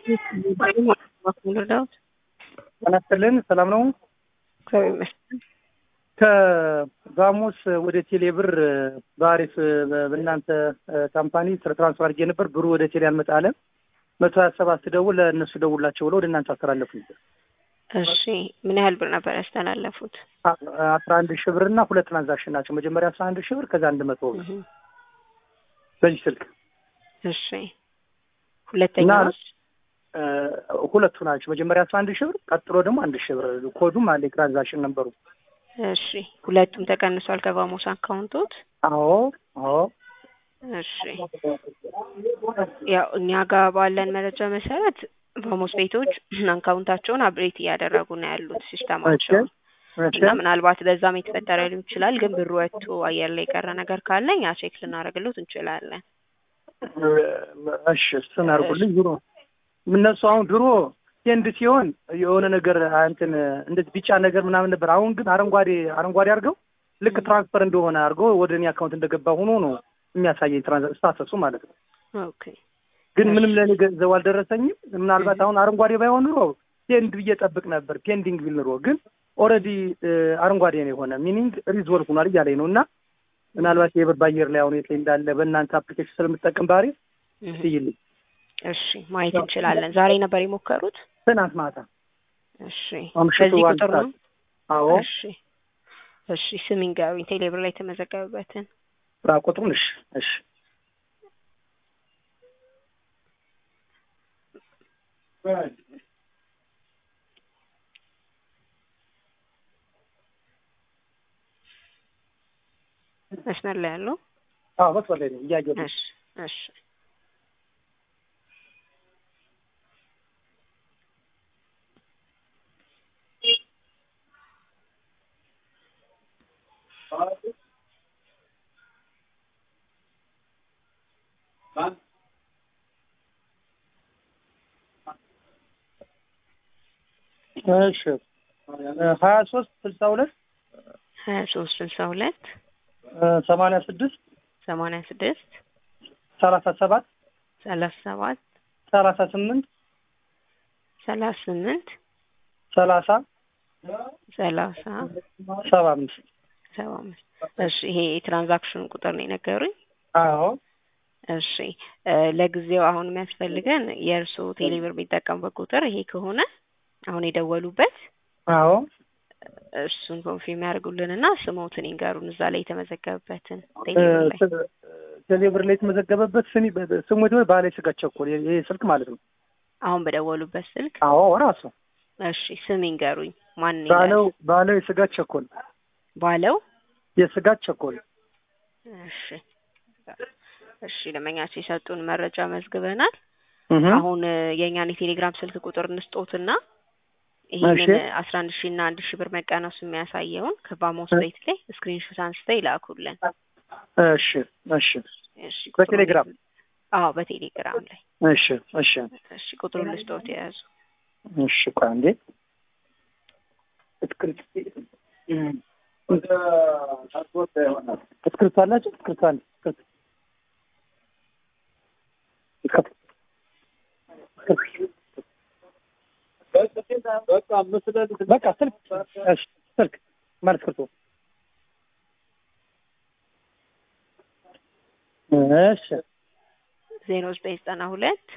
ልርዳዎት? ጤና ይስጥልን። ሰላም ነው? እግዚአብሔር ይመስገን። ከቫሞስ ወደ ቴሌ ብር በአሪፍ በእናንተ ካምፓኒ ስለ ትራንስፈር አድርጌ ነበር። ብሩ ወደ ቴሌ አልመጣ አለ። መቶ ሀያ ሰባት ስደውል ለእነሱ ደውላቸው ብለው ወደ እናንተ አስተላለፉ። እሺ ምን ያህል ብር ነበር ያስተላለፉት? አስራ አንድ ሺህ ብር እና ሁለት ትራንዛክሽን ናቸው። መጀመሪያ አስራ አንድ ሺህ ብር ከዛ አንድ መቶ ብር በዚህ ስልክ እሺ ሁለተኛ ሁለቱ ናቸው። መጀመሪያ አስራ አንድ ሺህ ብር ቀጥሎ ደግሞ አንድ ሺህ ብር ኮዱም አለ የትራንዛክሽን ነበሩ። እሺ ሁለቱም ተቀንሷል ከቫሞስ አካውንቶት? አዎ አዎ። እሺ ያው እኛ ጋር ባለን መረጃ መሰረት ቫሞስ ቤቶች አካውንታቸውን አብሬት እያደረጉ ነው ያሉት ሲስተማቸውን እና ምናልባት በዛም የተፈጠረ ሊሆን ይችላል። ግን ብሩ ወጥቶ አየር ላይ የቀረ ነገር ካለ እኛ ቼክ ልናደርግሎት እንችላለን። እሺ እሱን አድርጉልኝ። ድሮ እነሱ አሁን ድሮ ቴንድ ሲሆን የሆነ ነገር እንትን እንደዚህ ቢጫ ነገር ምናምን ነበር። አሁን ግን አረንጓዴ አረንጓዴ አድርገው ልክ ትራንስፈር እንደሆነ አድርገው ወደ እኔ አካውንት እንደገባ ሆኖ ነው የሚያሳየኝ ትራንስ ስታተሱ ማለት ነው። ኦኬ ግን ምንም ለእኔ ገንዘቡ አልደረሰኝም። ምናልባት አሁን አረንጓዴ ባይሆን ኑሮ ፔንድ ብዬ ጠብቅ ነበር ፔንዲንግ ቢል ኑሮ ግን ኦልሬዲ አረንጓዴ ነው የሆነ ሚኒንግ ሪዞልቭ ሆኗል እያለኝ ነው እና ምናልባት የብር በአየር ላይ አሁን የት ላይ እንዳለ በእናንተ አፕሊኬሽን ስለምጠቀም ባህሪ ትይልኝ። እሺ ማየት እንችላለን። ዛሬ ነበር የሞከሩት? ትናንት ማታ። እሺ አምሽቱ በዚህ አንድ ቁጥር ነው? ሰዓት። አዎ እሺ እሺ ስም ይንገሩኝ፣ ቴሌብር ላይ የተመዘገበበትን። ስራ ቁጥሩን። እሺ እሺ መስመር ላይ ያለው አዎ መስመር ላይ ነኝ እያየሁ ነው። እሺ እሺ እሺ ሀያ ሶስት ስልሳ ሁለት ሀያ ሶስት ስልሳ ሁለት ሰማንያ ስድስት ሰማንያ ስድስት ሰላሳ ሰባት ሰላሳ ሰባት ሰላሳ ስምንት ሰላሳ ስምንት ሰላሳ ሰላሳ ሰባ አምስት ሰባ አምስት እሺ ይሄ የትራንዛክሽን ቁጥር ነው የነገሩኝ። አዎ እሺ እ ለጊዜው አሁን የሚያስፈልገን የእርስዎ ቴሌብር የሚጠቀሙበት ቁጥር ይሄ ከሆነ አሁን የደወሉበት አዎ እሱን ኮንፊርም ያደርጉልንና ስሞትን ይንገሩን እዛ ላይ የተመዘገበበትን ቴሌብር ላይ ቴሌብር ላይ የተመዘገበበት ስሚ ስሙ ደግሞ ባለ ስጋ ቸኮል ይሄ ስልክ ማለት ነው። አሁን በደወሉበት ስልክ አዎ ራሱ እሺ ስም ይንገሩኝ ማን ባለው ባለው የስጋ ቸኮል ባለው የስጋ ቸኮል እሺ እሺ ለመኛቸው የሰጡን መረጃ መዝግበናል። እህ አሁን የእኛን የቴሌግራም ስልክ ቁጥር እንስጦትና ይሄንን አስራ አንድ ሺህ እና አንድ ሺህ ብር መቀነሱ የሚያሳየውን ከቫሞስ ቤት ላይ ስክሪንሾት አንስተው ይላኩልን። እሺ እሺ እሺ በቴሌግራም አዎ በቴሌግራም ላይ እሺ እሺ እሺ ቁጥሩን ልስጦት የያዙ እሺ ቆይ አንዴ እስክሪፕት እስክሪፕት አላችሁ? እስክሪፕት አለ እስክሪፕት በቃ ስልክ እሺ ስልክ ማለት እስክሪፕቶ እሺ ዜሮ ዘጠኝ ዘጠና ሁለት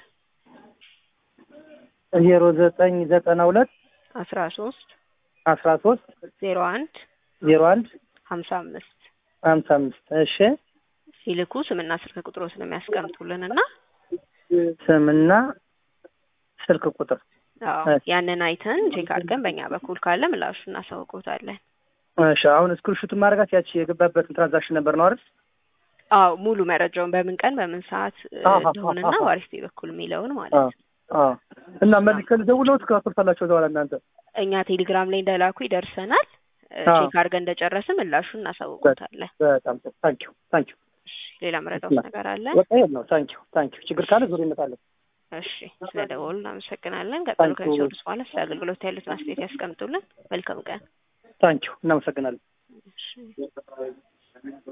ዜሮ ዘጠኝ ዘጠና ሁለት አስራ ሶስት አስራ ሶስት ዜሮ አንድ ዜሮ አንድ ሀምሳ አምስት ሀምሳ አምስት እሺ ሲልኩ ስምና ስልክ ቁጥሮ ስለሚያስቀምጡልን እና ስምና ስልክ ቁጥር አዎ ያንን አይተን ቼክ አድርገን በእኛ በኩል ካለ ምላሹ እናሳውቆታለን። እሺ አሁን ስክሪንሾቱን ማድረጋት ያቺ የገባበትን ትራንዛክሽን ነበር ነው አይደል? አዎ ሙሉ መረጃውን በምን ቀን በምን ሰዓት እ, አሃ፣ እንደሆነና አሃ። ዋሪስቴ በኩል የሚለውን ማለት አዎ ነው። አዎ እና መልከን ደውለው ትከፍታላችሁ በኋላ እናንተ እኛ ቴሌግራም ላይ እንደላኩ ይደርሰናል። እ, አዎ። ቼክ አድርገን እንደጨረስን ምላሹን እናሳውቆታለን። በጣም ጥሩ ታንኪዩ ታንኪዩ እሺ ሌላ መረዳት ነገር አለ? በቃ ይሄን ነው ታንኪዩ ታንኪዩ ችግር ካለ ዙር ይመጣለን እሺ ስለ ደወሉ እናመሰግናለን። ቀጥሎ Thank you. ከሚሰሩት በኋላ ስለ አገልግሎት ያሉትን አስተያየት ያስቀምጡልን። መልካም ቀን። ታንኪዩ እናመሰግናለን እሺ